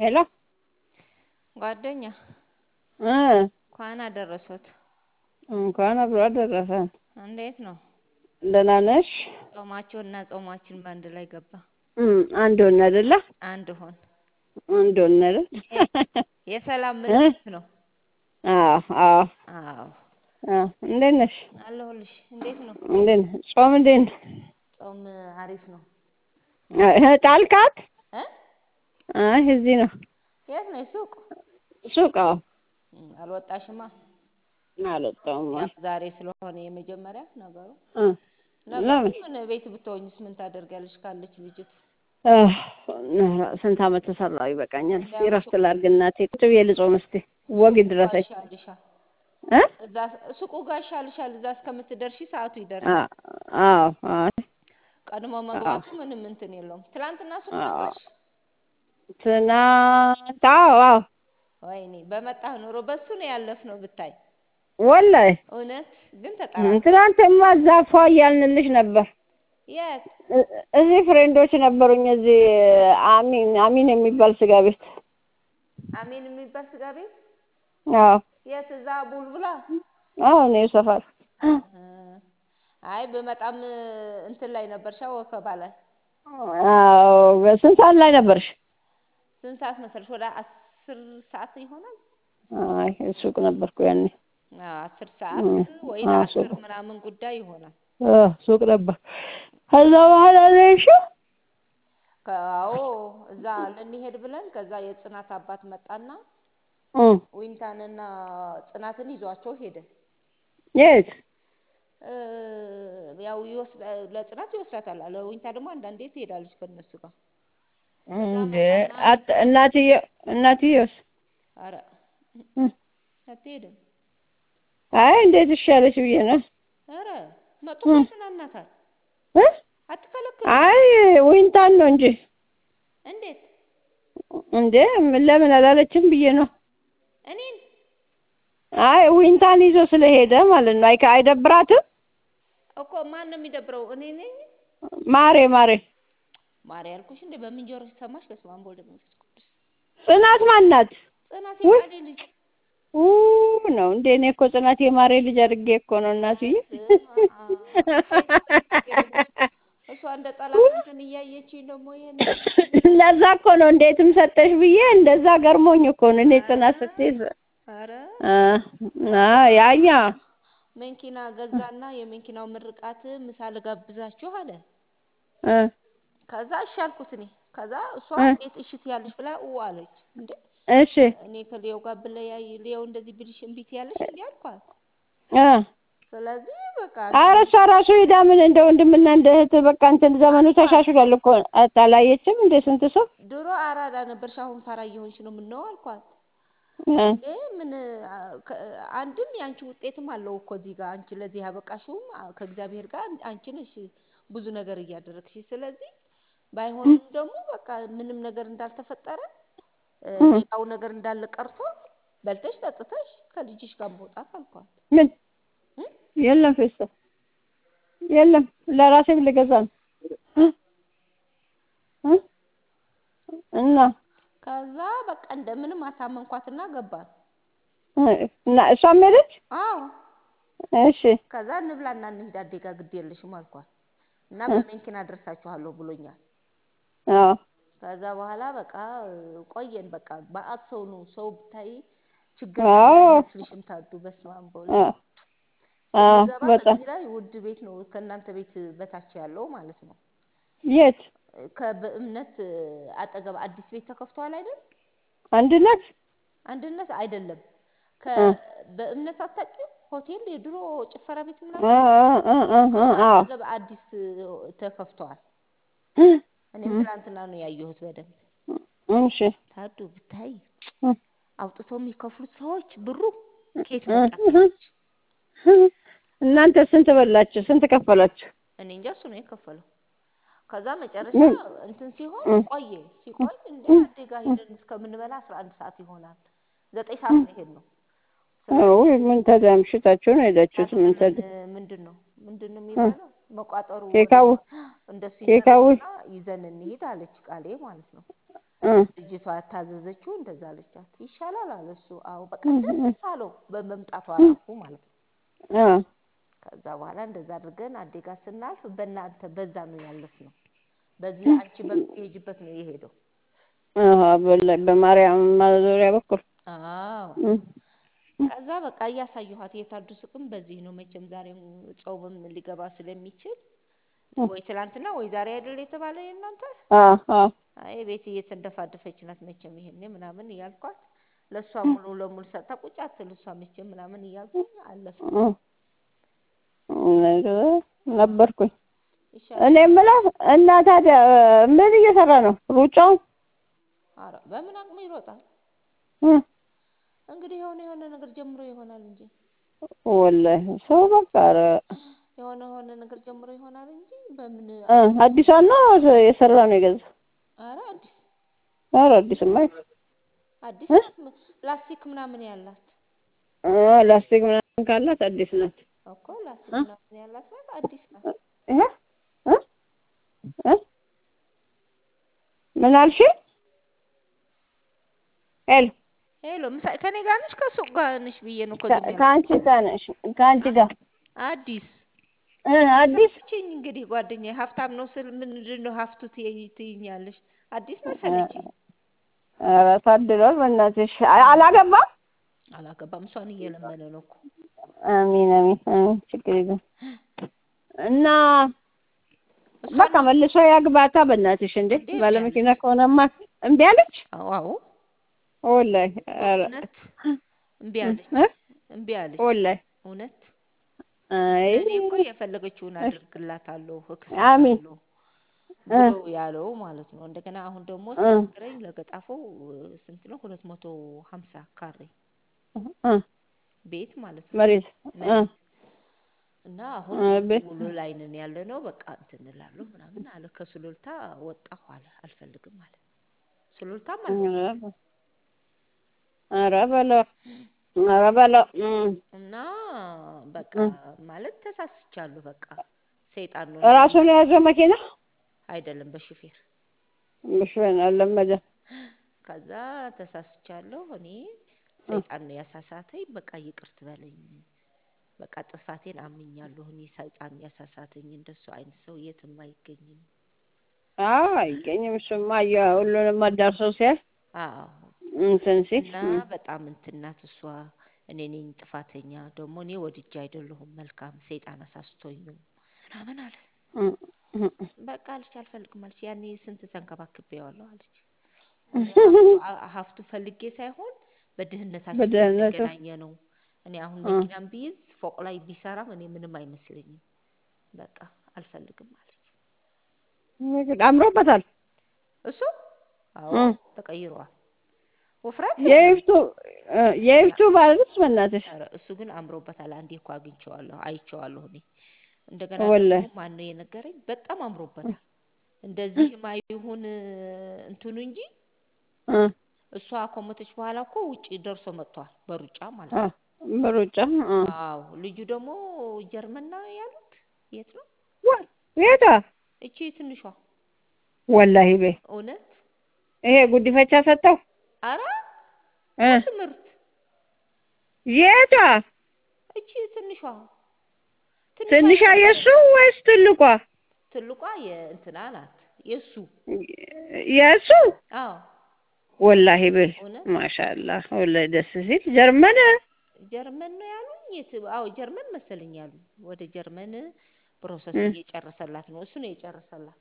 ሄሎ ጓደኛ እ እንኳን አደረሶት። እንኳን አብሮ አደረሰን። እንዴት ነው ደህና ነሽ? ጾማችሁና ጾማችን በአንድ ላይ ገባ። እም አንድ ሆነ አይደለ? አንድ ሆን። አንድ ሆነ አይደል? የሰላም ምልክት ነው። አዎ አዎ አዎ አዎ። እንዴት ነሽ? አለሁልሽ። እንዴት ነው እንዴት ነሽ? ጾም እንዴት ነው? ጾም? አሪፍ ነው። እህ ጣልካት? እ አይ እዚህ ነው የት ነው ሱቅ? ሱቅ። አዎ እም፣ አልወጣሽማ? አልወጣሁም። ያው ዛሬ ስለሆነ የመጀመሪያ ነገሩ እ ነገሩ ለምን? ምን ቤት ብትሆኝስ ምን ታደርጊያለሽ? ካለች ልጅት አህ፣ ስንት ዓመት ተሰራው ይበቃኛል። እስኪ እረፍት ላድርግ እናቴ። ቁጭ ብዬ ልጾም እስኪ ወግ ይድረሰኝ ይሻልሻል። እ እዛ ሱቁ ጋር ይሻልሻል። እዛ እስከምትደርሺ ሰዓቱ ይደርሳል። አዎ አይ ቀድሞ መግባቱ ምንም እንትን የለውም። ትላንትና ሱቅ ነበርሽ? ትናንት አዎ አዎ ወይኔ በመጣህ ኑሮ በሱ ነው ያለፍነው ብታይ። ወላሂ እውነት ግን ተጠራ ትናንትማ እዛ ፏ እያልንልሽ ነበር። የት እ- እዚህ ፍሬንዶች ነበሩኝ። እዚህ አሚን አሚን የሚባል ስጋ ቤት። አሜን የሚባል ስጋ ቤት አዎ የት? እዛ ቡልቡላ። አዎ እኔ ሰፈር እ፣ አይ በመጣም እንትን ላይ ነበርሻ ወከባ ላይ። አዎ በስንት ሰዓት ላይ ነበርሽ? ስንት ሰዓት መሰለሽ? ወደ አስር ሰዓት ይሆናል። አይ ሱቅ ነበርኩ ያኔ። አዎ አስር ሰዓት እ፣ ወይ አዎ ለአስር ሱቅ ምናምን ጉዳይ ይሆናል። እ፣ ሱቅ ነበር። ከዛ በኋላ ነው እሺ ከአዎ እዛ ልንሄድ ብለን ከዛ የጽናት አባት መጣና እ ዊንታንና ጽናትን ይዟቸው ሄደ። የት እ፣ ያው ይወስዳ ለጽናት ይወስዳታል። ለዊንታ ደግሞ አንዳንዴ ትሄዳለች ከእነሱ ጋር። ከዛ እንዴ መጣና አት እናትዬ እናትዬስ አረ እ፣ አትሄድም። አይ እንዴት ይሻለሽ ብዬ ነው አረ መጥቶ እ ያዝናናታል። እ አትከለክሉም? አይ ዊንታን ነው እንጂ እንዴት እንዴ ለምን አላለችም ብዬ ነው። እኔን አይ ዊንታን ይዞ ስለሄደ ማለት ነው። አይ አይደብራትም? እኮ ማን ነው የሚደብረው? እኔ ነኝ ማሬ ማሬ ማሪ ያልኩሽ እንዴ? በምን ጆሮሽ ሰማሽ? በስመ አብ ወወልድ ወመንፈስ ቅዱስ። ጽናት ማን ናት? ጽናት ውይ የቃሌ ልጅ ኡ ነው እንዴ? እኔ እኮ ጽናት የማሬ ልጅ አድርጌ እኮ ነው እናትዬ። በስመ አብ ከየት እሷ እንደ ጠላት እንትን እያየችኝ ደግሞ ይሄን ለዛ እኮ ነው እንዴትም ሰጠሽ ብዬ እንደዛ ገርሞኝ እኮ ነው እኔ ጽናት ስትይዝ አረ አ አ ያኛ መኪና ገዛና የመኪናው ምርቃት ምሳ ልጋብዛችሁ አለ። እ ከዛ እሺ አልኩት እኔ። ከዛ እሷ እ እንዴት እሺ ትያለሽ ብላ ኡ አለች። እንዴ እሺ እኔ ከሊዮ ጋር ብለያይ ሊዮ እንደዚህ ብልሽ እምቢ ትያለሽ እንዴ አልኳት። አ ስለዚህ በቃ ኧረ እሷ ራሱ ሄዳ ምን እንደ ወንድምና እንደ እህት በቃ እንትን ዘመኑ ተሻሽሏል እኮ አታላየችም እንደ ስንት ሰው ድሮ አራዳ ነበርሽ አሁን ፋራ እየሆንሽ ነው ምነው አልኳት። እ እንዴ ምን አ፣ ከ- አንድም የአንቺ ውጤትም አለው እኮ እዚህ ጋር አንቺ ለዚህ ያበቃሽውም አ፣ ከእግዚአብሔር ጋር አንቺ ነሽ ብዙ ነገር እያደረግሽ። ስለዚህ ባይሆንም ደግሞ በቃ ምንም ነገር እንዳልተፈጠረ እ፣ እ ሌላው ነገር እንዳለ ቀርቶ በልተሽ ጠጥተሽ ከልጅሽ ጋር መውጣት አልኳት። ምን እ? የለም ፌስታ የለም ለራሴም ልገዛ ነው እ እ እና ከዛ በቃ እንደምንም አሳመንኳትና ገባን። እ እና እሷም ሄደች። አዎ እሺ ከዛ እንብላና እንሂድ አዴጋ ግድ የለሽም አልኳት እና እ በመኪና አደርሳችኋለሁ ብሎኛል። አዎ ከዛ በኋላ በቃ እ፣ ቆየን። በቃ በአት ሰው ነው ሰው ብታይ ችግር ያለ አዎ አይመስልሽም? ታዱ በስመ አብ በወልድ አ አዎ ስንገባ በጣም በዚህ ላይ ውድ ቤት ነው ከእናንተ ቤት በታች ያለው ማለት ነው። የት እ፣ ከበእምነት እ፣ አጠገብ አዲስ ቤት ተከፍቷል አይደል? አንድነት አንድነት አይደለም እ ከበእምነት አታውቂም? ሆቴል የድሮ ጭፈራ ቤት እ ምናምን እ እ እ ከሱ አዎ አጠገብ አዲስ እ፣ ተከፍቷል። እ እኔም እ ትላንትና ነው ያየሁት በደንብ እሺ ታዱ ብታይ እ አውጥተው የሚከፍሉት ሰዎች ብሩ ከየት እ መጣ እ ትላለች። እናንተ ስንት በላችሁ? ስንት ከፈላችሁ? እኔ እንጃ እሱ ነው የከፈለው። ከዛ መጨረሻ ምን እንትን ሲሆን እ ቆየ እ ሲቆይ እንደ እ አዴጋ እ ሄደን እስከምንበላ አስራ አንድ ሰዓት ይሆናል። ዘጠኝ ሰዓት ነው የሄድነው። አዎ ስለዚህ ምን ታዲያ አምሽታችሁ ነው የሄዳችሁት? ታዲያ ምን ምን ታዲያ ምንድን ነው ምንድን ነው እ የሚባለው መቋጠሩ ኬካው ወደዛ እንደሱ ኬካው ይደረግና ይዘን እንሂድ አለች ቃሌ ማለት ነው። እ ልጅቷ ታዘዘችው እንደዛ አለቻት። ይሻላል አለ እሱ። አዎ በቃ እ ደስ አለው በመምጣቷ ራሱ ማለት ነው። እ ከዛ በኋላ እንደዛ አድርገን አዴ ጋር ስናልፍ በእናንተ በዛ ነው ያለፍ ነው። በዚህ አንቺ በምትሄጅበት ነው የሄደው። አሃ በላይ በማርያም ማዞሪያ በኩል አዎ እ ከዛ በቃ እያሳየኋት የታዱ ሱቅም በዚህ ነው መቼም ዛሬም ጾምም ሊገባ ስለሚችል ወይ ትላንትና ወይ ዛሬ አይደል የተባለ የእናንተ አ አ አይ ቤት እየተንደፋደፈች ናት መቼም ይሄኔ ምናምን እያልኳት ለእሷ ሙሉ ለሙሉ ሰጥታ ቁጭ አትል እሷ መቼም ምናምን እያልኩኝ አለፍኩ። እ ነበርኩኝ። ይሻላል። እኔ የምለው እና ታዲያ ምን እየሰራ ነው? ሩጫው ኧረ በምን አቅሙ ይሮጣል? እ እንግዲህ የሆነ የሆነ ነገር ጀምሮ ይሆናል እንጂ ወላሂ ሰው በቃ ኧረ የሆነ የሆነ ነገር ጀምሮ ይሆናል እንጂ በምን እ አዲሷን ነው የሰራ ነው የገዛው? ኧረ አዲስ ኧረ አዲስማ አይደል። አዲስ እ? ናት። ላስቲክ ምናምን ያላት እ ላስቲክ ምናምን ካላት አዲስ ናት። እኮ ላስቲክ እ? ምናምን ያላት ናት። አዲስ ናት። ይሄ እ እ ምን አልሽኝ? ሄሎ ሄሎ ምሳ ከኔ ጋር ነሽ ከሱቅ ጋር ነሽ ብዬ ነው እኮ ዝም ያልኩት። ከአንቺ ጋር ነሽ ከአንቺ ጋር አዲስ እ አዲስ መሰለችኝ እንግዲህ ጓደኛዬ ሀብታም ነው ስል ምንድን ነው ሀብቱ ትይ- ትይኛለሽ? አዲስ መሰለችኝ። ኧረ ታድሏል በእናትሽ። አ- አላገባም? አላገባም። እሷን እየለመነ ነው እኮ አሚን አሚን አሚን ችግር የለም እና እሷን በቃ መልሶ ያግባታ በእናትሽ። እንዴ እንዴ እምቢ ባለመኪና አለች። ከሆነማ እምቢ አለች። አዎ አዎ ወላሂ ኧረ እውነት እምቢ አለች። እ? እምቢ አለች። ወላሂ እውነት አይ ለእኔ እኮ የፈለገችውን አድርግላታለሁ አሚን እክሳታለሁ እ ብሎ ያለው ማለት ነው። እንደገና አሁን ደግሞ እ ሲነግረኝ ለገጣፎ ስንት ነው? ሁለት መቶ ሀምሳ ካሬ እ ቤት ማለት ነው መሬት እ መሬት እና አሁን እ ቤት ውሎ ላይ ነን ያለ ነው። በቃ እንትን እላለሁ ምናምን አለ። ከሱሉልታ ወጣሁ አለ። አልፈልግም አለ። ሱሉልታም አልፈልግም ኧረ በለው ኧረ በለው እ እና በቃ እ ማለት ተሳስቻለሁ። በቃ ሰይጣን ነው ራሱን የያዘው መኪና አይደለም በሹፌር ምሽን አለመደ ከዛ ተሳስቻለሁ እኔ እ ሰይጣን ነው ያሳሳተኝ። በቃ ይቅር ትበለኝ። በቃ ጥፋቴን አምኛለሁ። እኔ ሰይጣን ያሳሳተኝ እንደሱ አይነት ሰው የትም አይገኝም። አዎ አይገኝም። እሱማ ያ ሁሉንም አዳርሰው ሲያይ አዎ እንትን ሲል እና እ በጣም እንትን ናት እሷ። እኔ ነኝ ጥፋተኛ። ደግሞ እኔ ወድጄ አይደለሁም መልካም ሰይጣን አሳስቶኝ ነው ምናምን አለ። እ እ በቃ አለች አልፈልግም አለች። ያኔ ስንት ተንከባክቤዋለሁ አለች። እኔ ሀብቱ አ- ሀብቱ ፈልጌ ሳይሆን በድህነታችን በደህንነቱ የተገናኘ ነው። እኔ አሁን እ መኪናም ቢይዝ ፎቅ ላይ ቢሰራም እኔ ምንም አይመስለኝም። በቃ አልፈልግም አለች። እንግዲህ አምሮበታል። እሱ አዎ እ ተቀይሯል። ውፍረት የለውም። የይፍቱ እ የይፍቱ ባልስ በእናትሽ ኧረ እሱ ግን አምሮበታል። አንዴ እኮ አግኝቼዋለሁ አይቼዋለሁ እኔ። እንደገና ወላሂ ደግሞ ማን ነው የነገረኝ? በጣም አምሮበታል። እንደዚህማ ይሁን እንትኑ እንጂ እ እሷ ከሞተች በኋላ እኮ ውጪ ደርሶ መጥቷል በሩጫ ማለት አ ነው። በሩጫ እ አዎ ልጁ ደግሞ ጀርመን ነው ያሉት። የት ነው? ወ- የታ እቺ ትንሿ ወላሂ በይ እውነት ይሄ ጉዲፈቻ ሰጠው አረ እ ትምህርት የታ እቺ ትንሿ ትንሿ ትንሿ የእሱ የነበረች ወይስ ትልቋ? ትልቋ የእንትና ናት የእሱ የእሱ አዎ ወላሂ በይ እውነት ማሻአላህ ወላሂ ደስ ሲል ጀርመን ጀርመን ነው ያሉኝ። የት? አዎ ጀርመን መሰለኝ ያሉ። ወደ ጀርመን ፕሮሰስ እ እየጨረሰላት ነው። እሱ ነው የጨረሰላት።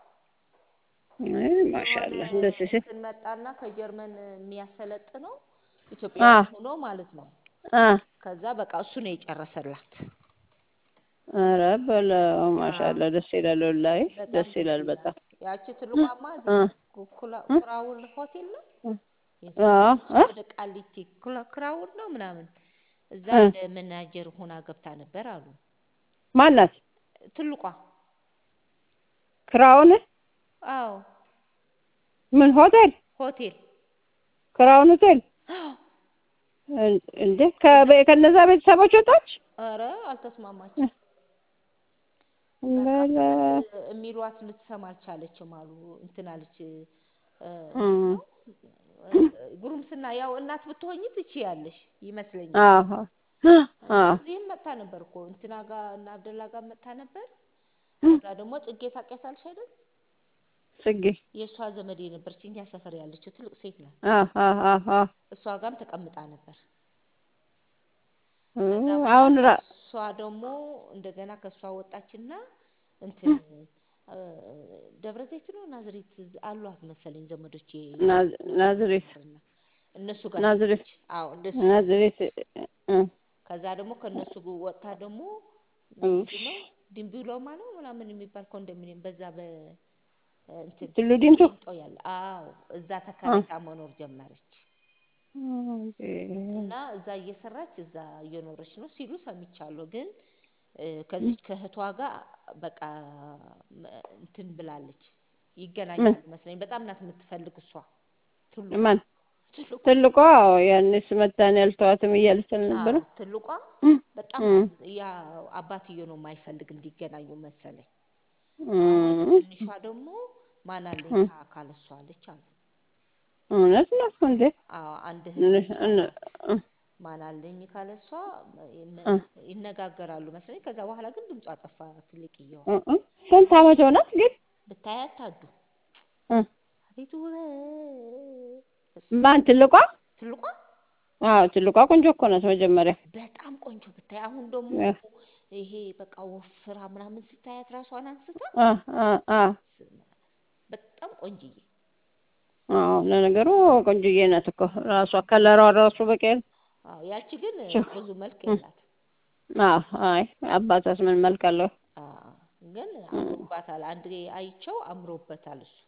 አይ የሆነ ማሻአላህ ደስ ሲል እንትን መጣና ከጀርመን የሚያሰለጥነው አ ኢትዮጵያዊ ሆኖ ማለት ነው። አ ከዛ በቃ እሱ ነው የጨረሰላት። ኧረ በለው አዎ ማሻአላህ ደስ ይላል ወላሂ በጣም ደስ ደስ ይላል ይላል። በጣም ያቺ ትልቋማ እ እዚህ ኩ- ኩላ- እ ኩራውል ሆቴል ነው እ የት አ ነው? እሱ እ ወደ ቃሊቲ ኩላ- ኩራውል ነው ምናምን እዛ እ እንደ መናጀር ሆና ገብታ ነበር አሉ። ማናት ትልቋ ክራውን አዎ ምን ሆቴል ሆቴል ክራውን ሆቴል እን- እንዴ ከበ- ከነዛ ቤተሰቦች ወጣች ኧረ አልተስማማችም። በቃ በለ የሚሏት ልትሰማ አልቻለችም አሉ። እንትን አለች እ እም እንዴት ነው እ ጉርምስና ያው እናት ብትሆኚ ትችያለሽ ይመስለኛል። አዎ አዎ እዚህም መጥታ ነበር እኮ እንትና ጋር እና አብደላ ጋር መጥታ ነበር። ከዛ ደግሞ ጽጌ ታውቂያታለሽ አይደል? ጽጌ የእሷ ዘመድ የነበረች እኛ ሰፈር ያለችው ትልቅ ሴት ናት። አዎ አዎ አዎ እሷ ጋርም ተቀምጣ ነበር። እ ከዛ አሁን በኋላ ራ እሷ ደግሞ እንደገና ከእሷ ወጣችና እንትን እ ደብረ ዘይት ነው ናዝሬት አሏት መሰለኝ ዘመዶቼ ናዝ- ናዝሬት ነበርና እነሱ ጋር ናዝሬት ሄደች። አዎ እንደሱ ጋር ናዝሬት ሄደች። እ ከዛ ደግሞ ከእነሱ ግ ወጥታ ደግሞ እሺ ምንድን ነው ድንቢሎማ ነው ምናምን የሚባል ኮንዶሚኒየም በዛ በ እንትን ቱሉ ዲምቱ ቂሊንጦ ያለ አዎ እዛ ተከራይታ መኖር ጀመረች። እና እዛ እየሰራች እዛ እየኖረች ነው ሲሉ ሰምቻለሁ። ግን እ ከዚች ከእህቷ ጋር በቃ መ- እንትን ብላለች ምን ይገናኛሉ መሰለኝ። በጣም ናት የምትፈልግ እሷ ትልቋ ማን ትልቋ ትልቋ ያኔስ መታን ያልተዋትም እያለች አልነበረ አዎ ትልቋ በጣም እም ናት ያ አባትዮ ነው የማይፈልግ እንዲገናኙ መሰለኝ። አሁን እም ትንሿ ደግሞ ማን አለኝ እም ካለ እሷ አለች አሉ። እውነት ነው እንዴ? አዎ አንድ እነ- እህት እነ- አላት። እ ማን አለኝ ካለ እሷ ይነ- እ ይነጋገራሉ መሰለኝ። ከዛ በኋላ ግን ድምጿ ጠፋ። ትልቅየዋ እ እ ስንት ዓመት ሆናት ግን? ብታያት ታዱ እ አቤት ውበት! በስመ ማን አብ ትልቋ? ትልቋ አዎ ትልቋ ቆንጆ እኮ ናት መጀመሪያ። በጣም ቆንጆ ብታይ። አሁን ደግሞ እ ይሄ በቃ ወፍራ ምናምን ስታያት ራሷን አንስታ አ አ አ በስመ አብ በጣም ቆንጅዬ አዎ ለነገሩ ቆንጆዬ ናት እኮ ራሷ ከለሯ ራሱ በቂ ነው። አዎ ያቺ ግን ችው። ብዙ መልክ እ የላት አዎ አይ አባቷስ ምን መልክ አለው? ግን እ አምሮባታል። አንድ አይቼው አምሮበታል እሱ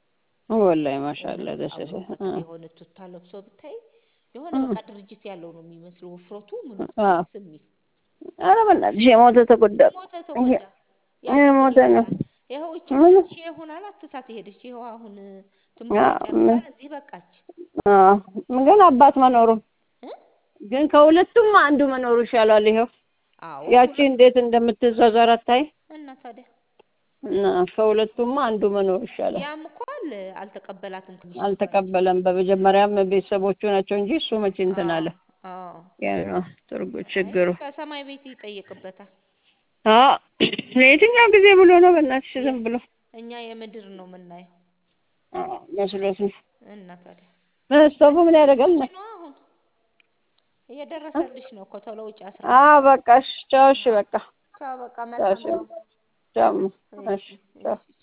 ወላሂ ማሻአላ እውነት ደስ ሲል እ አምሮበታል። የሆነ ቱታ ለብሶ ብታይ የሆነ እ በቃ ድርጅት ያለው ነው የሚመስለው ውፍረቱ ምኑ አዎ ደስ የሚል ኧረ በእናትሽ የሞተ ተጎዳ ሞተ ተጎዳ። ያቺ ምን የሞተ ነው ይመስላል? ይኸው እቺ ምን ሺህ ሆናል አትሳት ሄደች። ይኸው አሁን አ ትምህርቷን ምን ጨርሳ እዚህ በቃች አ ግን አባት መኖሩ እ ግን ከሁለቱም አንዱ መኖሩ ይሻላል። ይኸው አዎ ያቺ ሁለት እንዴት እንደምትዟዟር አታይ እና ታዲያ እና ከሁለቱም አንዱ መኖር ይሻላል። ያም እኮ አለ አልተቀበላትም። ትንሽ ነበረች። አልተቀበለም። በመጀመሪያም ቤተሰቦቹ ናቸው እንጂ እሱ መቼ እንትን አለ። አዎ አዎ ያ ነው ትርጉ አይ ችግሩ። ከሰማይ ቤት ይጠየቅበታል። አዎ ለየትኛው ጊዜ ብሎ ነው በእናትሽ የ ዝም ብሎ እኛ የምድር ነው የምናየው አዎ መስሎት ነው። እና ታዲያ መስቶቡ ምን ያደርጋል ውጪ ነው? ነው አሁን እየደረሰልሽ ነው እኮ ቶሎ ውጪ አስራ አዎ አንድ በቃ እሺ፣ ቻው። እሺ አዎ በቃ ቻው በቃ ቻው። መልካም እሺ ነው። ቻው። እሺ እሺ ቻው። እሺ